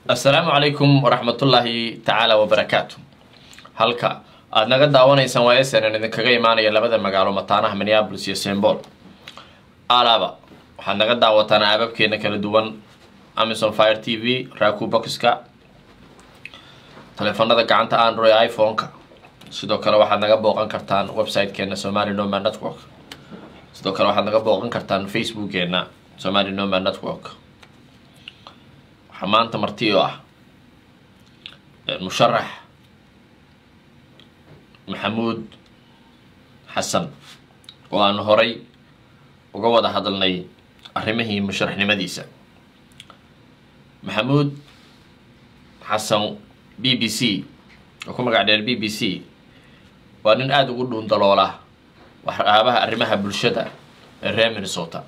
assalaamu calaykum waraxmatullaahi tacaala wabarakaatu halka aada naga daawanaysaan waa snn idinkaga imaanaya labada magaalo mataanaha minneabolis iyo sembol alaba waxaad naga daawataan aababkeena kala duwan amazon fire t v raku boxka taleefanada gacanta android iphone-ka sidoo kale waxaad naga booqan kartaan website-keena somali noma network sidoo kale waxaad naga booqan kartaan facebookgeena somali noma network waxaa maanta marti oo ah musharax maxamuud xasan oo aan horay uga wada hadalnay arrimihii musharaxnimadiisa maxamuud xasan b b c oo ku magac dheer b b c waa nin aada ugu dhuun daloola waxyaabaha arrimaha bulshada ee reer minnesota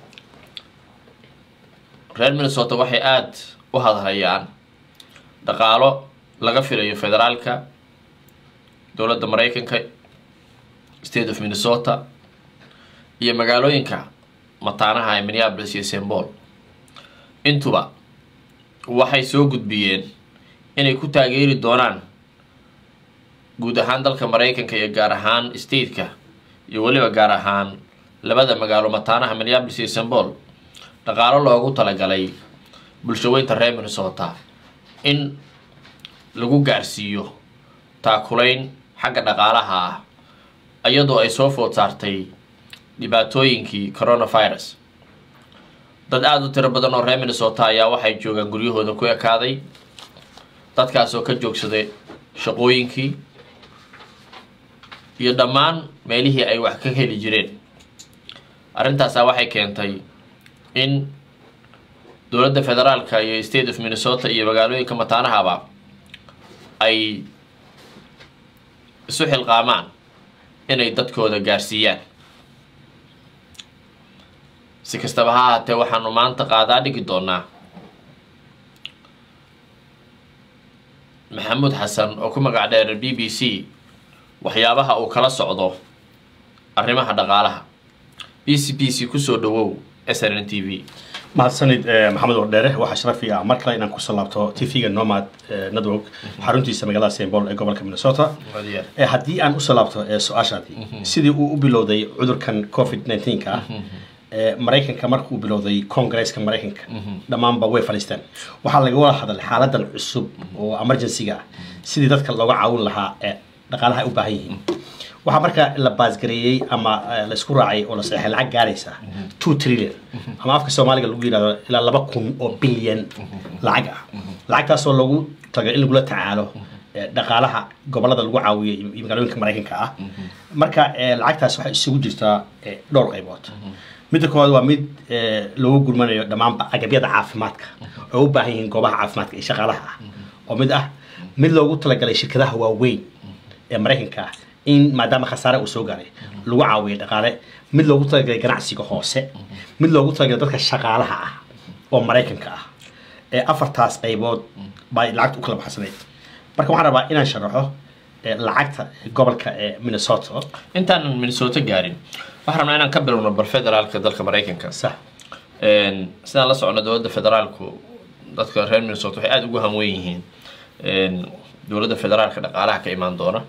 reer minnesota waxay aada u hadhayaan dhaqaalo laga filayo federaalka dowladda maraykanka state of minnesota iyo magaalooyinka mataanaha ee minneabolis iyo sembol intuba waxay soo gudbiyeen inay ku taageeri doonaan guud ahaan dalka maraykanka iyo gaar ahaan stateka iyo weliba gaar ahaan labada magaalo mataanaha minneabolis iyo sembol dhaqaalo loogu talagalay bulshaweynta reer minnesota in lagu gaarsiiyo taakulayn xagga dhaqaalaha ah iyadoo ay soo food saartay dhibaatooyinkii coronavirus dad aada u tiro badan oo reer minnesota ayaa waxay joogaan guryahooda ku ekaaday dadkaasoo ka joogsaday shaqooyinkii iyo dhammaan meelihii ay wax ka heli jireen arrintaasaa waxay keentay in dowladda federaalka iyo state of minnesota iyo magaalooyinka mataanahaba ay isu xilqaamaan inay dadkooda gaarsiiyaan si kastaba ha ahaatee waxaanu maanta qaadaa dhigi doonaa maxamuud xasan oo ku magac dheer b b c waxyaabaha uu kala socdo arrimaha dhaqaalaha b c b c kusoo dhawow s n n t v mahadsanid maxamed wardheere waxaa sharafi ah mar kale inaan kusoo laabto tv-ga nomad network xaruntiisa magaalada sembol ee gobolka minnesota haddii aan usoo laabto su-aashaadii sidii uu u bilowday cudurkan covid nneteen-ka ah maraykanka markuu bilowday congresska maraykanka dhammaanba way fadhiisteen waxaa laga wada hadlay xaaladan cusub oo emergency-ga ah sidii dadka looga caawin lahaa ee dhaqaalaha ay u baahan yihiin waxaa marka la baasgareeyey ama laisku raacay oo la saxay lacag gaaraysa two trillion ama afka soomaaliga lagu yihahdo ilaa laba kun oo bilyan lacag ah lacagtaasoo lagu taga in lagula tacaalo dhaqaalaha gobolada lagu caawiyo iyo magaalooyinka maraykanka ah marka lacagtaas waxay isugu jirtaa dhowr qaybood midda koowaad waa mid lagu gurmanayo dhammaanba agabyada caafimaadka oo u baahan yihiin goobaha caafimaadka iyo shaqaalaha ah oo mid ah mid loogu talagalay shirkadaha waaweyn ee maraykanka ah in maadaama khasaare uu soo gaaray lagu caawiyo dhaqaale mid loogu talagalay ganacsiga hoose mid loogu talagalay dadka shaqaalaha ah oo maraykanka ah ee afartaas qaybood baa lacagta u kala baxsanayd marka waxaan rabaa inaan sharaxo lacagta gobolka ee minnesota intaanan minnesota gaarin waxaan rabnaa inaan ka bilowno bal federaalka dalka maraykanka sax sidaan la socno dowladda federaalku dadka reer minnesota waxay aada ugu hanwen yihiin dowladda federaalka dhaqaalaha ka imaan doona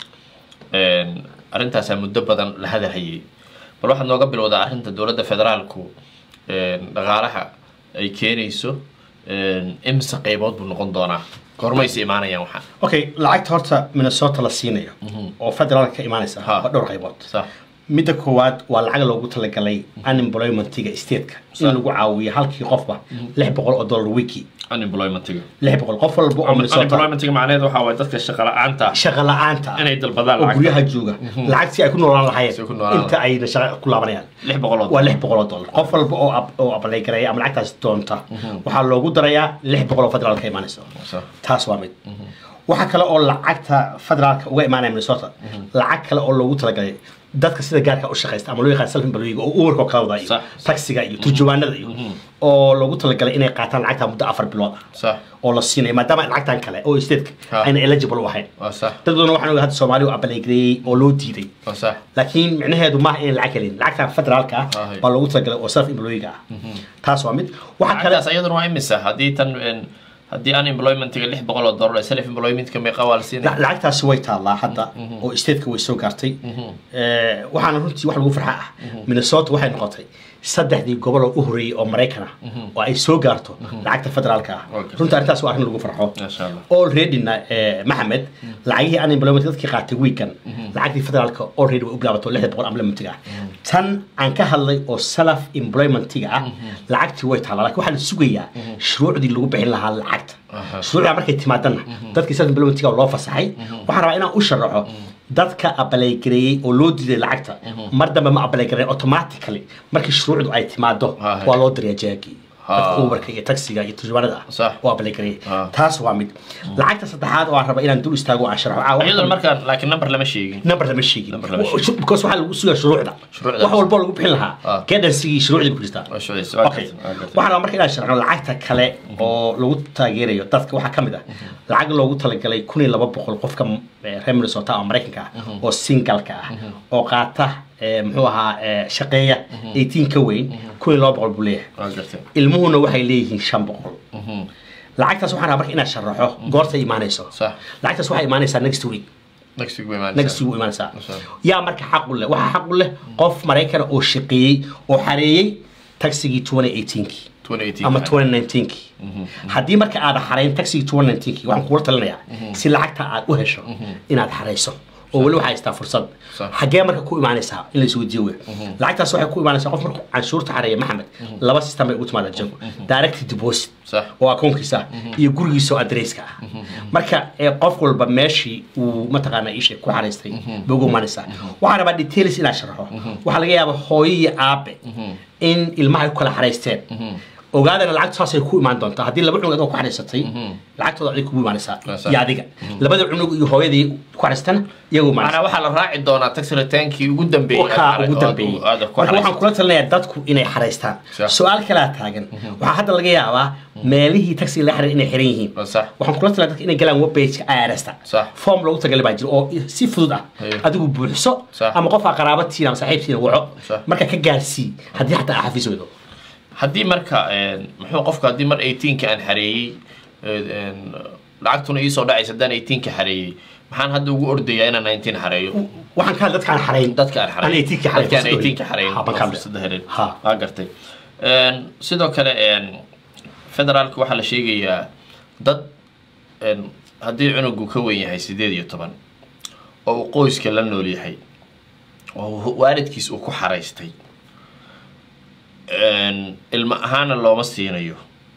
arrintaasaa muddo badan la hadalhayay bal waxaad nooga bilowdaa arrinta dowladda federaalku dhaqaalaha ay keenayso imise qaybood buu noqon doonaa goormaysa imaanayaan waxaa okay lacagta horta minnesota la siinayo oo federaalka ka imaanaysa Ha. waa dhowr qaybood sax midda koowaad waa lacag loogu talagalay unemploymentiga stateka in Sa- lagu caawiyo halkii qofba lix boqol oo dollar wiki unemploymentiga lix boqol qof walba oo minnesota unemploymentiga macnaheed waxaa waay dadka shaqa la-aanta shaqa la-aanta inay dalbadaan oo lacagta guryaha jooga lacag si ay ku noolaan Si ay ku lahaayeen noolaan inta ayna shaqa ku laabanayaan lix boqol oo waa lix boqol oo dollar qof walba oo ab- oo abalay gareeya ama lacagtaas doonta waxaa loogu darayaa lix boqol oo federaalka ka imaanaysa Sax. taas waa mid waxaa kale oo lacagta federaalka uga imaanaya minnesota lacag kale oo loogu talagalay dadka sida gaarka u shaqaysta ama loo yaqaan self employee oo umarka oo kala wada iyo Sax. taxiga iyo turjuwaanada iyo oo loogu talagalay inay qaataan lacagta muddo afar bilood ah sax oo la siinayo maadaama lacagtan kale oo stateka Ha. ayna eligible u ahayn waa sax dad badan waxaan ogaa hadda soomaali u abaleygareeyey oo loo diiday waa sax laakiin micnaheedu maaha inay lacag helin lacagtan federaalka ah Ah, hay. baa loogu talagalay oo self employega ah taas waa mid waxaa kale lacagtaas ayaduna waa imisa haddii tan een, haddii unemploymentiga lix boqol oo dollar self employmentka meeqa waa la siinaya La- lacagtaasi way taallaa hadda oo stateka way soo gaartay Eh, waxaana runtii wax lagu farxa ah minnesota waxay noqotay saddexdii gobol oo u horeeyey oo maraykan ah oo ay soo gaarto lacagta federaalka ah Okay. runtii arrintaas waa arrin lagu farxo Masha Allah. alreadyna eh, maxamed lacagihii unemployment dadkii qaatay weekan lacagtii federaalka already way u bilaabato lixda boqol unemploymentiga ah tan aan ka hadlay oo self employmentiga ah lacagtii way taallaa laakiin waxaa la sugayaa shuruucdii lagu bixin lahaa lacagta Aha. shuruucda markay timaadana dadkii self employmentiga loo fasaxay waxaan rabaa inaan u sharaxo dadka abalaygareeyey oo loo diiday lacagta mar dambe ma abalaygareyn automatically markii shuruucdu ay timaado Aha. waa loo dirayaa jaagii Ha. dadka uberka iyo taxiga iyo turjumaanada Sax. ah oo abalaygareeyey Ha. taas waa mid lacagta saddexaad oo aan raba inaan dul istaago oo aan sharxo caawa iyadoo markaan laakiin number lama sheegin number lama sheegin Number lama sheegin. because waxaa lagu sugaa shuruucda Shuruucda. wax walbo lagu bixin lahaa Ah. guidansigii shuruucdii ku jirtaa Waa shuruucdiisa, waa Okay. gartay, waa gartay. waxaan rabaa marka inaan sharxno lacagta kale oo lagu taageerayo dadka waxaa ka mid ah lacag loogu talagalay kun iyo laba boqol qofka eh, reer minnesota oo maraykanka ah oo singalka ah oo qaata eh, muxuu ahaa eh, shaqeeya 18 ka weyn kun iyo laba boqol buu leeyahay waa gartay ilmuhuna waxay leeyihiin shan boqol Mhm. lacagtaas waxaan rabaa marka inaan sharaxo goortay imaanayso Sax. lacagtaas waxay imaanaysaa next week next week bay imaanaysaa. next week u imaanaysaa Masha yaa marka xaq u leh waxaa xaq u leh qof maraykana oo shaqeeyey oo xareeyey taxigii 2018kii 2018 ama 2019kii haddii marka aad xarayn taxigii 2019kii waxaan kugula talinayaa si lacagta aad u hesho inaad xarayso oo weli waxaa haystaa fursad Sax. xaggee marka ku imaanaysaa in la isweydiiyo wey lacagtaas waxay ku imaanaysaa qof markuu canshuurta xareeya maxamed laba system bay ugu timaada jago direct deposit Sax. oo akoonkiisa ah iyo gurigiisa oo adresska ah marka ee qof walba meeshii uu mataqaanaa isha ku xaraystay bay ugu imaanaysaa waxaan rabaa details inaan sharaxo waxaa laga yaabaa hooyo iyo aabe in ilmaha ay ku kala xaraysteen ogaadana lacagtu saasay ku imaan doontaa haddii laba cunug adoo ku xaraysatay lacagtooda adig kugu imaanaysaa Waa sax. iyo adiga labada cunug iyo hooyadii ku xaraystana iyagu imaanaysaa macnaa waxaa la raaci doonaa tax retaankii ugu dambeeyey wakaa aad- ugu aad- dambeeyey aad ku marka waxaan xaraysatay. kula talinayaa dadku inay xaraystaan Sax. su-aal kalaa taagan waxaa hadda laga yaabaa meelihii taxiga la xiray inay xiran yihiin Waa sax. waxaan kula talinayaa dadka inay galaan webpageka IRS-ta Sax. form loogu talagalay baa jira oo si fudud ah Haye. adigu buuxso Sax. ama qof aa qaraabatiina ama saaxiibtiina waco Sax. marka ka gaarsii haddii xataa aa xafiis weydo haddii marka een, muxuu qofka haddii mar 18ka aan xareeyey een, lacagtuna iisoo dhacaysa haddaan 18ka xareeyey maxaan hadda ugu ordayaa inaan 19 xareeyo waxaan ka hadla dadka aan xarayn dadka aan xareyn Aan 18 ka xareyn, dadka aan fursad 18 ka xareyn Ha, baan ka hadlay. fursada helin Ha. waa gartay Een, sidoo kale een, federaalka waxaa la sheegayaa dad een, haddii cunugu ka weyn yahay sideed iyo toban oo uu qoyska la nool yahay oo waalidkiis uu ku xaraystay een, ilmo ahaana looma siinayo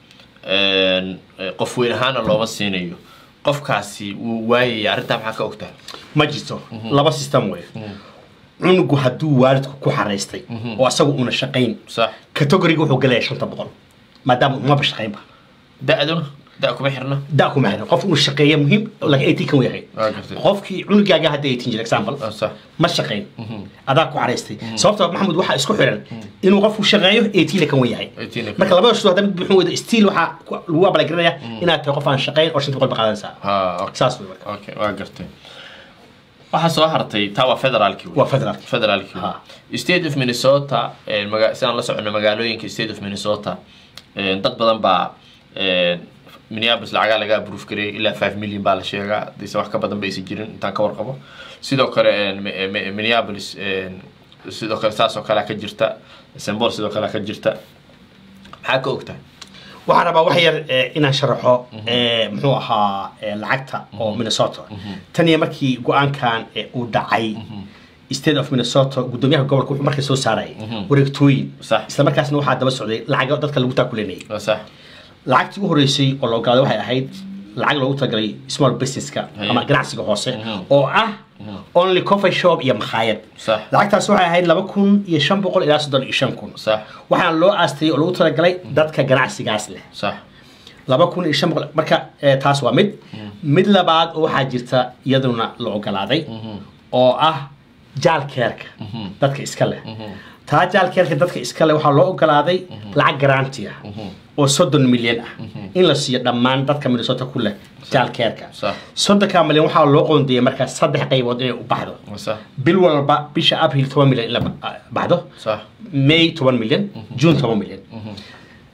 een, qof weyn ahaana looma siinayo qofkaasi wuu waayaya arrintaa maxaa ka ogtahay ma jirto laba system wey cunugu hadduu waalidku ku xaraystay oo asagu una shaqayn sax categoriga wuxuu galaya shanta boqol maadaama umaba shaqaynba da-duna da kuma xirna da kuma xiran qof inuu shaqeeya muhiim laakiin eighteen kan yahay Waa gartay. qofkii cunugaaga hadda eighteen jir example Ah, sax ma shaqayn adaa ku xaraystay sababta maxamed waxaa isku xiran inuu qofku shaqeeyo eighteen kan yahay 18 -ka. marka labada shuruud hadda mid buuxin weydo stiil waxaa ku- lagu abalagaranayaa inaad tahay qof aan shaqayn oo shanta boqol ba qaadanaysaa ha okay. saas wey marka okay waa gartay waxaa soo hartay taa waa federaalki waa federal federaalki Ha. state of minnesota eh, maga- sidaan la socono magaalooyinka state of minnesota eh, dad badan baa eh, minneapolis lacagaa laga approve gareeyay ilaa 5 million baa la sheegaa haddiise wax ka badan ba aysan jirin intaan ka warqabo sidoo kale eh, Mi- eh, Mi- minneapolis eh, sidoo kale saas oo kalea ka jirta st paul sidoo kalea ka jirta maxaa ka ogtahay waxaan rabaa wax yar eh, inaan sharaxo eh, muxuu ahaa eh, lacagta oo minnesota tan iyo markii go-aankan eh, uu dhacay state of minnesota gudoomiyaha gobolka wuxuu markay soo saarayay wareegtooyin Sax. isla markaasna waxaa daba socday lacago dadka lagu taakulenayay waa sax lacagtii u horeysay oo la ogaaday waxay ahayd lacag loogu talagalay small businesska Haye. ama ganacsiga hoose oo ah only coffee shop iyo makhaayad Sax. lacagtaas waxay ahayd laba kun iyo shan boqol ilaa soddon iyo shan kun sax waxaana loo aastayay oo lagu talagalay dadka ganacsigaas leh sax laba kun iyo shan boqol marka eh, taas waa mid mid labaad oo waxaa jirta iyaduna la ogolaaday oo ah jaalkeerka dadka iska leh taa jaalkeerka dadka iska leh waxaa loo ogolaaday lacag garanti ah oo soddon milyan ah in la siiyo dhammaan dadka minnesota ku leh jaalkeerka Sax. soddonka milyan waxaa loo qoondeeyay marka saddex qaybood inay u baxdo waa sax bil walba bisha abril toban milyan in la ba- baxdo sax may toban milyan june toban milyan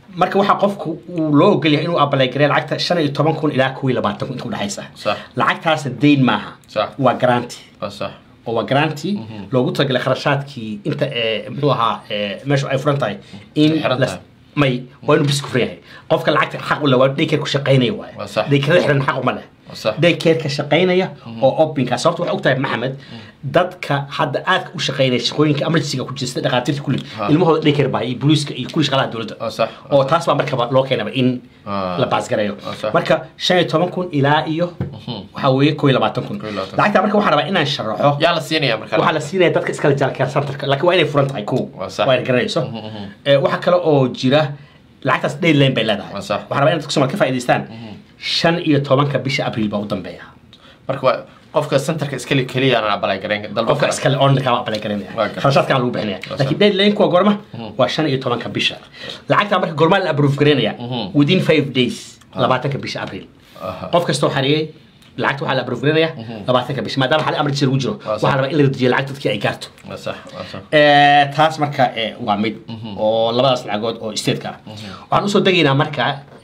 marka waxaa qofku uu loo ogol yahay inuu abaleygareeyo lacagta shan iyo toban kun ilaa kow iyo labaatan kun inta udhexaysa Sax. lacagtaasna dayn maaha Sax. waa garanti waa sax oo waa garanti loogu talagalay kharashaadkii inta ee, muxuu ahaa ee, meeshu ay furan tahay in Xiran las- tahay. may waa inuu bis ku furan yahay qofka lacagta xaq u leh waa daykeer ku shaqaynaya waaye Waa sax. daykeerada xiran xaq uma leh Waa sax. daykeerka shaqaynaya oo opinka sababta waxay ogtahay maxamed dadka hadda aadka u shaqaynaya shaqooyinka emergencyga ku jira sida dhakhaatiirta kulli Ha. ilmahooda daykeer baa iyo booliiska iyo kulli shaqaalaha dowladda waa sax oo taas baa markaba loo keenaba in Ah. la baasgareeyo Ah, sax. marka shan iyo toban kun ilaa iyo waxaa weeye kow iyo labaatan kun Kow iyo labaatan. lacagta marka waxaan rabaa inaan sharaxo yaa la siinaya marka waxaa la siinaya dadka iskale jalkeer centerka laakiin waa inay furan tahay kow Waa sax. waa inay garanayso Eh, waxaa kale oo jira lacagtaas deadline bay leedahay Waa sax. waxaan rabaa in dadka Soomaali ka faa'iidaystaan shan iyo tobanka bisha abriil baa u dambeeya marka waa qofka centerka iskali keliya aan abalay garayn dalba qofka iskale online-ka waa apply garanaya Waa gartay. kharashaadkan lagu bixinaya Waa laakiin sax. deadline kuwa goorma waa shan iyo tobanka bisha lacagta marka goormaa la approve garanaya within five days labaatanka bisha abriil Aha. qof kastoo xareeyey lacagta waxaa la approve garanaya labaatanka bisha maadaama xali emergency lagu jiro Waa sax. waxaa rabaa in la dejiyo lacagta dadkii ay gaarto waa sax waa sax Eh, taas marka eh, waa mid oo labadaas lacagood oo stateka ah waxaan usoo degaynaa marka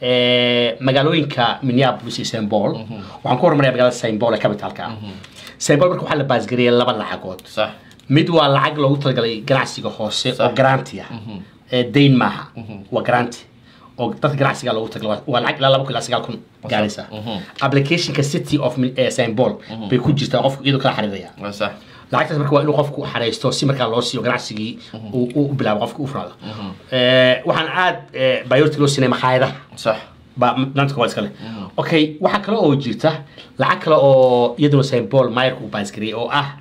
eh, magaalooyinka minneapolis iyo st paul waxaan ku hormaraya magaalada st paul ee capitalka ah st paul marka waxaa la baasgariyay laba lacagood sax mid waa lacag loogu talagalay ganacsiga hoose oo Sax. garanti ah ee dayn maaha waa garanti oo dadka ganacsiga loogu talagalay waa lacag ilaa laba kun ilaa sagaal kun gaaraysa applicationka city of Min- eh, st paul bay ku jirtaa qofku iyadoo kala xariiraya waa sax lacagtaas marka waa inuu qofku xareysto si markaa loo siiyo ganacsigii uu uu bilaabo qofku u furaado Eh, waxaan aad biority loo siinay makhaayadaha sax baa nantka waa iskale okay waxaa kale oo jirta lacag kale oo iyaduna st paul mayerka uu baasgariyay oo ah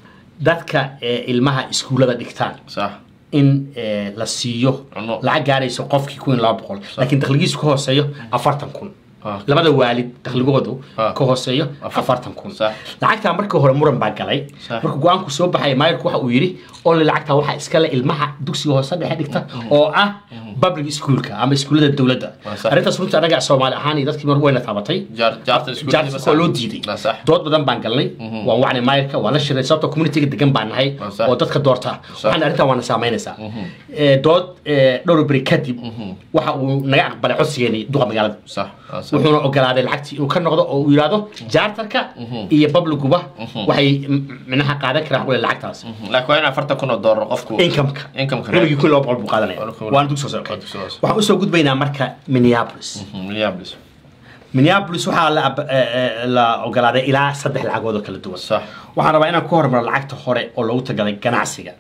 dadka eh, ilmaha iskuullada dhigtaan sax in eh, la siiyo Cunno. lacag gaarayso qofkii kun iyo laba boqol laakiin dakhligiisu ka hooseeyo afartan kun Ah. labada waalid dakhligoodu Ah. ka hooseeyo Afar- afartan kun Sax. lacagtaa markii hore muran baa galay Sax. marka go-aanku soo baxaya maayirku waxa uu yidhi only lacagtaa waxaa iskale ilmaha dugsiga hoose dhexe dhigta oo ah public schoolka ama iskuullada dowladda Waa sax. arrintaas runtii anaga soomaali ahaan iyo dadkii mar wayna taabatay jaar jaarta isku jaartis waa loo diiday waa sax dood badan baan galnay waan wacnay maayirka waan la shiray sababtoo communityga degan baan nahay Waa sax. oo dadka doorta Sax. waxaan arrintan waana saameynaysaa Eh, dood eh, dhowr beri kadib waxa uu naga aqbalay codsigeeni duqa magaalada sax waa sax wuxuuna ogolaaday lacagtii inuu ka noqdo oo uu yidhaahdo jaartarka iyo babliguba waxay m- micnaha qaadan karaan xaqule lacagtaas laakiin waa in afartan kun oo doolar qofku incomeka Income-ka nabigii kun iyo laba boqol buu qaadanaya Waa kun- waana dugsi hoose waa dugsi hoose. waxaan usoo gudbaynaa marka minneapolis minneapolis minneapolis waxaa la ab- eh, eh, la ogolaaday ilaa saddex lacagood oo kala duwan sax waxaan rabaa inaan ku hormaro lacagta hore oo loogu tagalay ganacsiga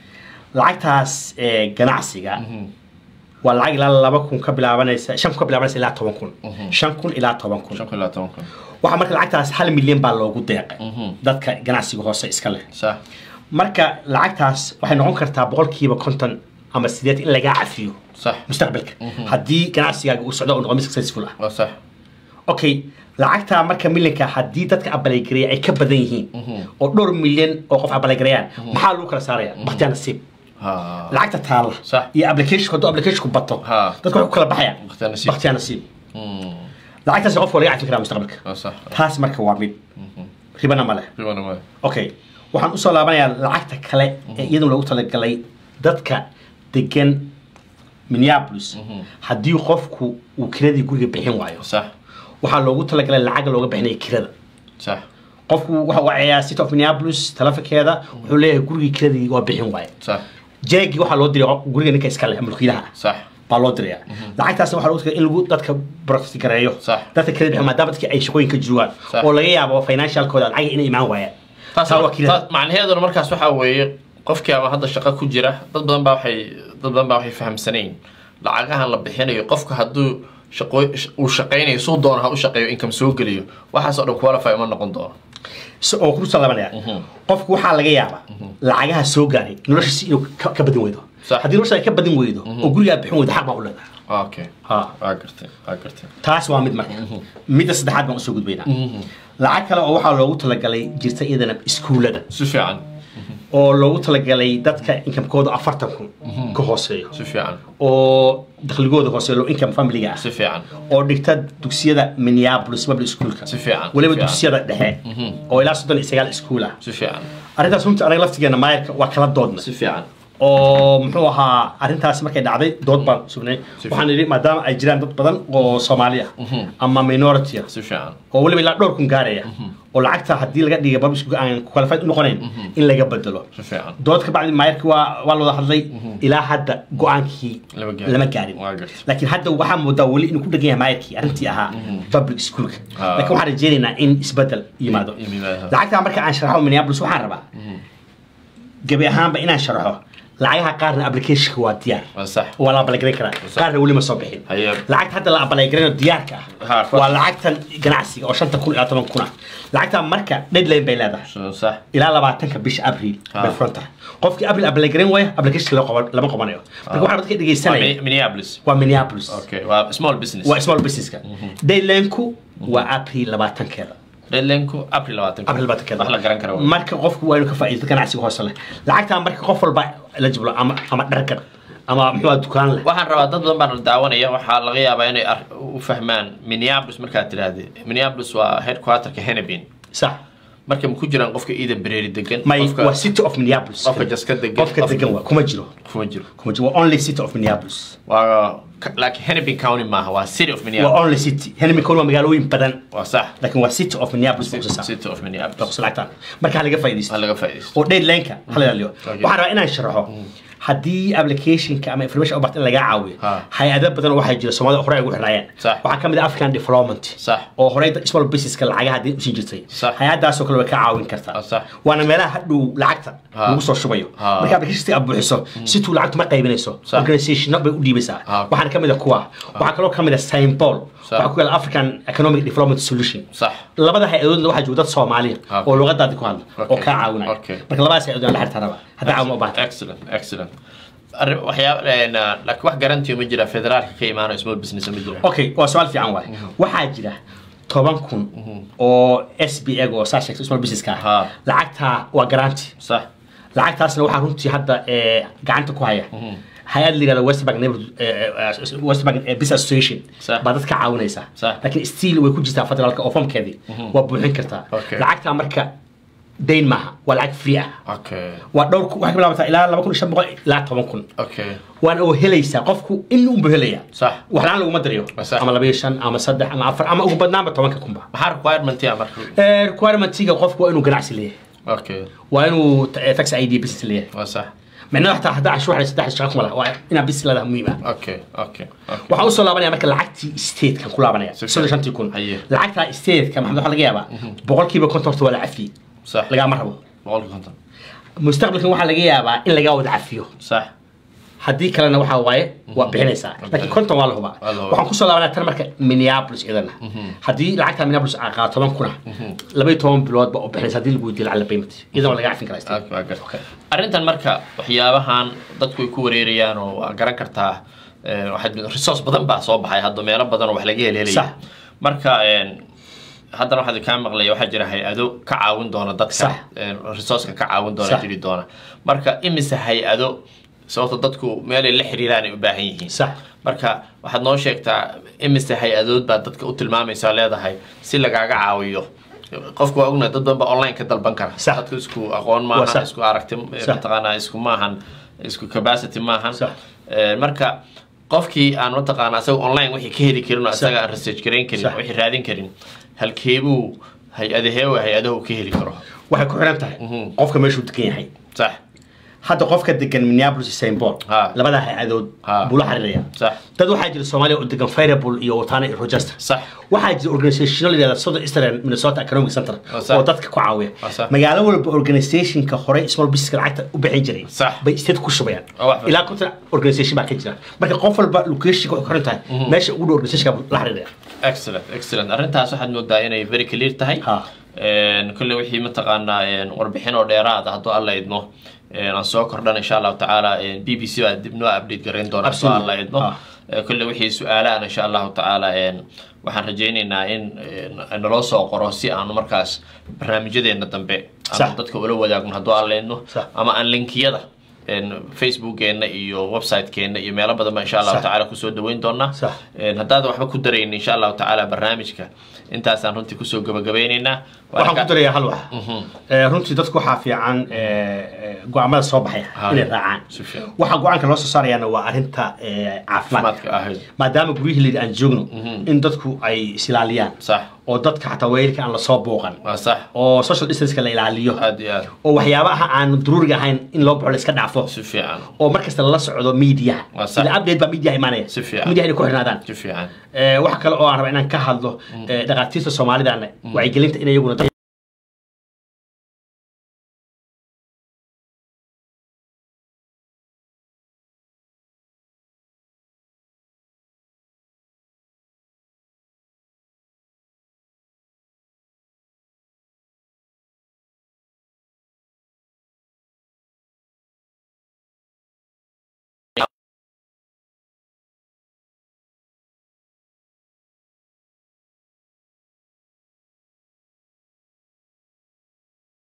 lacagtaas eh, ganacsiga waa lacag ilaa laba kun ka bilaabanaysa shan kun ka bilaabanaysa ilaa toban kun shan kun ilaa toban kun shan kun ilaa toban kun waxaa marka lacagtaas hal milyan baa loogu deeqay dadka ganacsiga hoose iska leh sax marka lacagtaas waxay noqon kartaa boqolkiiba konton ama sideed in lagaa cafiyo sax mustaqbalka haddii ganacsigaaga uu socdo oo noqdo mid successful ah waa sax okay lacagtaa marka milyanka haddii dadka abaleygareeya ay ka badan yihiin oo dhowr milyan oo qof abaleygareeyaan maxaa lagu kala saaraya bakhtiyaa nasiib ha lacagta taalla Sax. iyo application hadduu applicationku bato Ha. dadka waxay ku kala baxayaan Bakhtiyaa nasiib. bakhtiyaa nasiib lacagtaas qofka waa laga cafi karaa mustaqbalka waa sax taas marka waa mid ribana ma leh riwana ma okay waxaan usoo laabanayaa lacagta kale ee iyaduna loogu talagalay dadka degan minneapolis haddii qofku uu kiradii guriga bixin waayo sax waxaa loogu talagalay lacag looga bixinaya kirada sax qofku waxa wacayaa city of minneapolis telefonkeeda wuxuu leeyahay gurigii kiradii waa bixin waaye sax jeegii waxaa loo diray guriga ninka iska leh mulkiilaha ah sax baa loo diraya lacagtaasna waxaa loogu talagalay in lagu dadka protect gareeyo Sax. dadka kirada bixin maadaama dadkii ay shaqooyin ka joogaan Sax. oo laga yaabo financialkooda lacag inay imaan waayaan taas Taa waa kirada. taas- macnaheeduna markaas waxaa weeye qofkii ama hadda shaqo ku jira dad badan baa waxay dad badan baa waxay fahamsanayn lacagahan la bixinayo qofka hadduu shaqo uu shaqaynayo suu doona ha u shaqeeyo income soo geliyo waxaas oo dhan qualify uma noqon doono si oo ku salaabanaya qofku waxaa laga yaabaa lacagaha soo gaaray noloshiisi inuu ka ka badin weydo Sax. haddii nolosha ay ka badin weydo oo guriga aad bixin weydo xaq baa u leedahay okay ha waa gartay waa gartay taas waa mid marka midda saddexaad baan usoo gudbaynaa lacag kale oo waxaa loogu talagalay jirta iyadana iskuullada si fiican oo loogu talagalay dadka inkamkooda afartan kun ka hooseeyo si fiican oo dakhligooda hooseeyo low income familiga ah si fiican oo dhigta dugsiyada minneapolis public schoolka Si fiican, weliba si fiican. dugsiyada dhexe oo ilaa soddon iyo sagaal iskuul ah si fiican arrintaas runtii anaga laftigeena maayarka waa kala doodna si fiican oo muxuu ahaa arrintaas markay dhacday dood baan sugnay waxaan idhi maadaama ay jiraan dad badan oo soomaali ah ama minority ah si fiican oo weliba ilaa dhowr kun gaaraya oo lacagta haddii laga dhigay public aan qualified u noqonayn in laga bedelo si fiican dood ka bacdi maayarkii waa waa la wada hadlay ilaa hadda go-aankii Lama gaarin. lama gaarin Waa gartay. laakiin hadda waxaa moodaa weli inuu ku dhegan yahay maayarkii arrintii ahaa public schoolka Ah. laakiin waxaan rajeynaynaa in isbedel yimaado I- yimaado. lacagtaa marka aan sharaxo minneapolis waxaan rabaa gebi ahaanba inaan sharaxo lacagaha qaarna applicationka waa diyaar waa sax waa la abalagaran karaa qaarna weli ma soo bixin Haye. lacagta hadda la abalagaranoo diyaarka Ha, ah first. waa lacagtan ganacsiga oo shanta kun ilaa toban kun ah lacagtaa marka deadline bay leedahay So, sax ilaa labaatanka bisha abril Ah. bay furan tahay qofkii abril abalagaran waaya application lama qaban- lama qabanayo marka waxaa dadka Waa dhegeysanaya Mi- minneapolis waa minneapolis okay waa small business waa small businesska deadlineku waa abril labaatankeeda deadlineku april labaatanka abril labaatankeeda wax la garan karo marka qofku waa inuu ka faa'iido ganacsiga hoose leh lacagtaa marka qof walba la jiblo ama ama dhargan ama muxuu ahaa dukaan leh waxaan rabaa dad badan baan daawanaya waxaa laga yaabaa inay ar- u fahmaan minneapolis markaad tidhaahde minneapolis waa headquarterka hennepin sax marka ma ku jiraan qofka iidan bereeri degan may qofka waa city of minneapolis qofka jaska degan qofka degan waa kuma jiro kuma jiro kuma jiro waa only city of minneapolis waa ka- laakiin hennepin county maaha waa city of waa minneapolis only city henry waa magaalooyin badan waa sax laakiin waa city of minneapolis baa kusasaa city of minneapolis baa kusalactaan marka ha laga faa'iidaysto waa laga faa'iidaysto oo deadline-ka hala ilaaliyo Okay. waxaan rabaa inaan sharaxo haddii applicationka ama information u baahan in lagaa caawiyo Ha. hay-ado badan waxaa jira soomaalida hore ay ugu xirnaayeen Sax. waxaa ka mid ah african development Sax. oo horey small businesska lacagaha haddii usii jirtay Sax. hay-adaasoo kale way ka caawin kartaa Ah, sax. waana meelaha hadhow lacagta Ha. lagu soo shubayo Ha. marka applicationka aad buuxiso situu lacagtu ma qaybinayso Sax. organizationno bay u dhiibaysaa Ha, okay. waxaana ka mid ah kuwa waxaa kaloo ka mid ah symbol Sax. waxaa ku yaala african economic development solution sax labada hay-adoodna waxaa jooga dad soomaaliya Okay. oo luqadaadi ku hadla oo Okay. kaa caawinaya Okay. marka labadaas hay-adood la xirtaa raba hadda caawin u baahata excellent excellent Arri- waxyaaba een, uh, laakiin wax garantiyo ma jira federaalka ka imaanayo small business ma jira okay waa su-aal fiican waay waxaa jira toban kun oo s b eg oo saa sheegtay small businesska Ha. ah lacagtaa waa garanti sax lacagtaasna waxaa runtii hadda eh, gacanta ku haya hay-ad la yihahda westbank neighborhood eh, eh, westbank eh, business association Sax. baa dadka caawinaysa Sax. laakiin still way ku jirtaa federaalka oo formkeedii waa buuxin kartaa Okay. lacagtaa marka dayn maaha waa lacag free ah okay waa dhowr ku- waxay ka bilaabataa ilaa laba kun iyo shan boqol ilaa toban kun okay waana oo helaysaa qofku in unbu helaya sax wax la-aan laguma dariyo Sax. ama labayo shan ama saddex ama afar ama ugu badnaanba tobanka kunba maxaa requirementiya marka Eh, requirementiga qofku waa inuu ganacsi leeyahay okay waa inuu ta- eh, tax id business leeyahay waa sax micnaha xataa haddaa cashuur xalaysa saddex shaqo kuma laha waa inaad business leedahay muhiim ah okay okay okay waxaan usoo laabanaya marka lacagtii statekan ku laabanaya Si soddon shantii kun Haye. lacagtaa stateka maxamed waxaa laga yaabaa boqolkiiba konton horta waa la cafiyey sax lagaama rabo boqolki konton mustaqbalkan waxaa laga yaabaa in lagaa wada cafiyo sax haddii kalena waxaa waaye waa bixinaysaa laakiin konton waa la hubaa Waa la hubaa. waxaan kusoo laabanaa tan marka minneapolis iyadana haddii lacagta minneapolis aa qaato toban kuna laba iyo toban bilood ba u bixinaysa haddii lagu weydiiyo lacag la payment iyadana waa laga cafin karaa Ah, waa gar- arrintan marka waxyaabahan dadku ay ku wareerayaan oo waa garan kartaa eh, waxaad resource badan baa soo baxay hadda meelo badan oo wax laga Sax. helhelaya marka een, haddana waxaad kaa maqlaya waxaa jira hay-ado ka caawin doona dadka Sax. een, resourceka ka caawin doona Sax. jiri doona marka imise hay-ado sababto dadku meelay la xiriiraan ay u baahan yihiin sax marka waxaad noo sheegtaa imise hay-adood baa dadka u tilmaamaysaa leedahay si lagaaga caawiyo qofku waa ognahay dad badan baa online ka dalban kara Sax. dadku isku aqoon Waa maahan sax. isku aragti Sax. mataqaanaa isku maahan isku capacity maahan Sax. Eh, marka qofkii aan mataqaanaa isaga online wixii ka heli karin oo Sax. isaga aan research garayn karin Sax. wixii raadin karin halkeebuu hay-adaheewa hay-adahu ka heli karo waxay ku xiran tahay Mhm. qofka meeshuu degan yahay sax hadda qofka degan minneapolis iyo st paul Ha. labadaa hay-adood Ha. buu la xiriiraya sax dad waxaa jira soomaaliya oo degan fireable iyo watana iyo rochester sax waxaa jira organizational la yihahda southern eastern minnesota economic center Oh, sax. oo dadka ku caawiya Oh, sax. magaalo walba organizationka horey small businesska lacagta u bixin jiray Sax. bay state ku shubayaan Oh, wax- ilaa konton organization baa ka jira marka qof walba locationka waxay ku xiran tahay meesha ugu dhow organizationka buu la xiriiraya excellent excellent arrintaas waxaad moodaa inay very clear tahay Ha. Een, kolley wixii mataqaanaa een, warbixin oo dheeraad ah hadduu alla idmo een, aan soo kordhan insha allahu tacaala een, b b c baa dib noo update garayn doona hadduu Absolutely. alla idmo Ah. Ee, kolley wixii su-aalahan insha allahu tacaala een, waxaan rajaynaynaa in een, naloo soo qoro si aanu markaas barnaamijyadeena dambe Sax. aanu dadka ula wadaagno hadduu alla idmo Sax. ama aan linkiyada een, facebookeena iyo websitekeena iyo meelo badan ba insha allahu Sax. tacaala kusoo dhaweyn doonaa Sax. Een, haddaad waxba ku daraynin insha allahu tacaala barnaamijka intaasaan runtii kusoo gabagabeyneynaa waxaan ku darayaa hal wax Mhm. Eh, runtii dadku waxaa fiican eh, eh, go-aamada soo baxaya Ha. inay raacaan si fiican waxa go-aanka loo soo saarayaana waa arrinta eh, caafimaadka caafimaadka ahayd maadaama guryihii layidhi aan joogno in dadku ay isilaaliyaan sax oo dadka xataa weerarka aan lasoo booqan waa sax oo social distanceka la ilaaliyo aad iyo aad oo waxyaabaha aan daruuriga ahayn in loo baxo la iska dhaafo si fiican oo markasta lala socdo media Waa sax. ila update baa media imaanaya Si fiican. media inay ku xirnaadaan si fiican Eh, waxa kale oo aan raba inaan ka hadlo eh, dhakhaatiirta soomaalidana wacyigelinta in iyaguna